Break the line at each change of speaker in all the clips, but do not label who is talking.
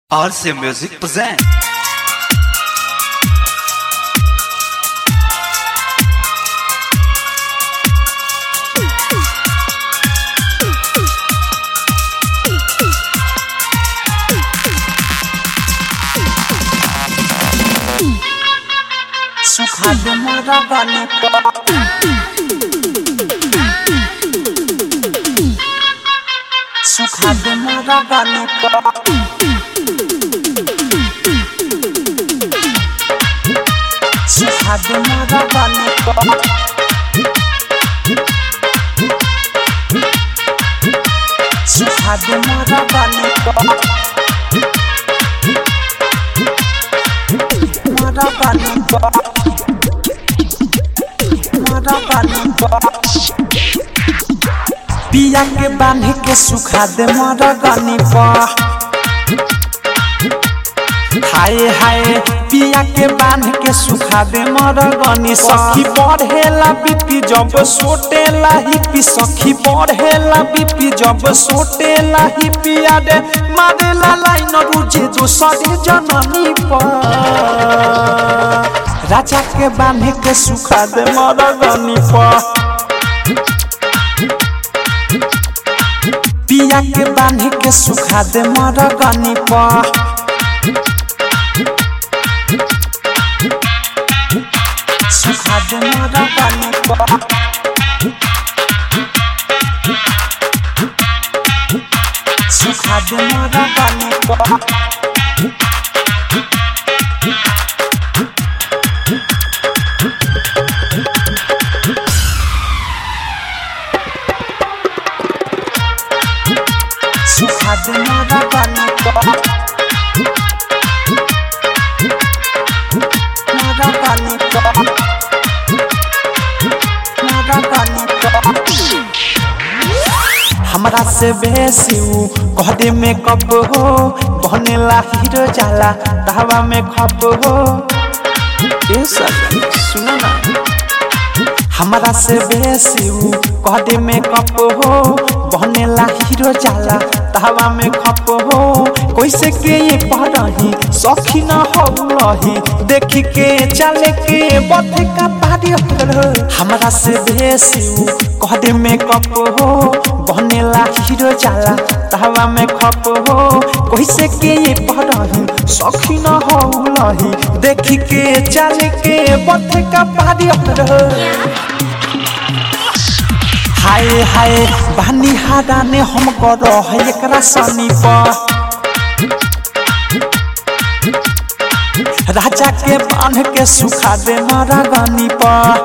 RC Music present.
सुखा दे मोरा गाने को सुखा दे मोरा गाने को सुखा दे मोरा गाने को सुखा दे मोरा गाने को मोरा गाने को मोरा गाने को पिया के बांध के सुखा दे मोरा गानी पर हाय हाय पिया के बांध के सुखा दे मोरा गानी सखी बढ़ेला बीपी जब सोटेला हिपी सखी बढ़ेला बीपी जब सोटेला हिपी आडे मारेला लाइन रुजे दोसरे जननी पर राजा के बांध के सुखा दे मोरा गानी पर पिया के बांध के सुखा दे मर गनी पर सुखा दे मर गनी पर सुखा दे मर गनी पर सुखा दे मर गनी पर मर गनी पर मर गनी पर हमरा से बेसी ऊ कहदे में कप हो बनेला हीरो जाला तहवा में खप हो ए सब सुनो ना हमरा से बेसी ऊ कहदे में कप हो बनेला हीरो जाला तहवा में खप हो कैसे के ये पढ़ही सखी न हो रही देखी के चले के बथ का पारी हो हमरा से बेसी ऊ कहदे में कप हो बनेला हीरो जाला तहवा में खप हो कैसे के ये पढ़ही सखी न हो रही देखी के चले के बथ का पारी हो हाय हाय बानी हादा ने हम करो है एकरा सनी पर राजा के बांध के सुखा दे मारा गानी पर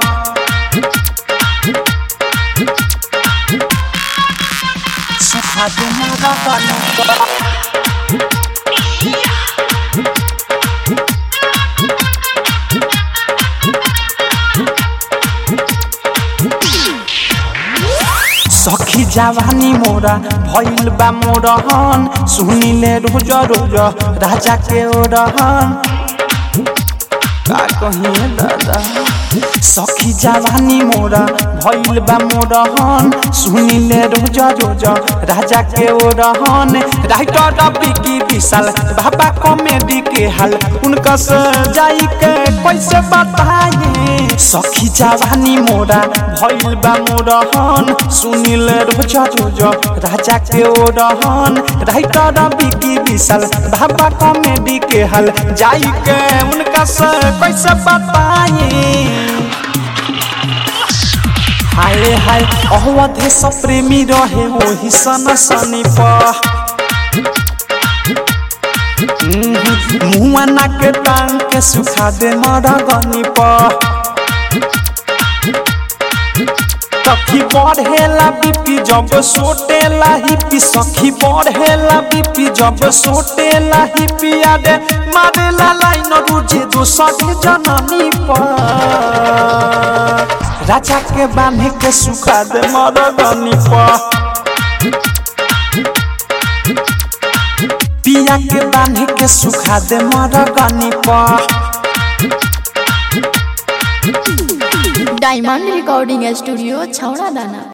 सुखा दे मारा गानी पर सखी जवानी मोरा भइल बा मोरहन सुनिले रोज रोज राजा के ओरहन का कहिए दादा सखी जवानी मोरा भइल बा मोरहन सुनिले रोज रोज राजा के ओरहन राइटर बिकी विशाल बाबा कॉमेडी के हाल उनका से जाई के कैसे बताए सखी जवानी मोरा भइल बा मोरहन सुनिले रोज रोज राजा के ओरहन राइटर बिकी विशाल बाबा कॉमेडी के हाल जाई के उनका से कैसे बताए हाय हाय अवधे सब प्रेमी रहे वही सन सनी पर मुआ ना के टांग के सुखा दे मरा गनी पर सखी बढ़ेला बीपी जब सोटेला हिपी सखी बढ़ेला बीपी जब सोटेला हिपी आडे मारेला लाइन रुजे दोसरे जननी पर राजा के बांध के सुखा दे मर गनी पर पिया के बांध के सुखा दे मर गनी पर
डायमंड रिकॉर्डिंग स्टूडियो छौड़ा दाना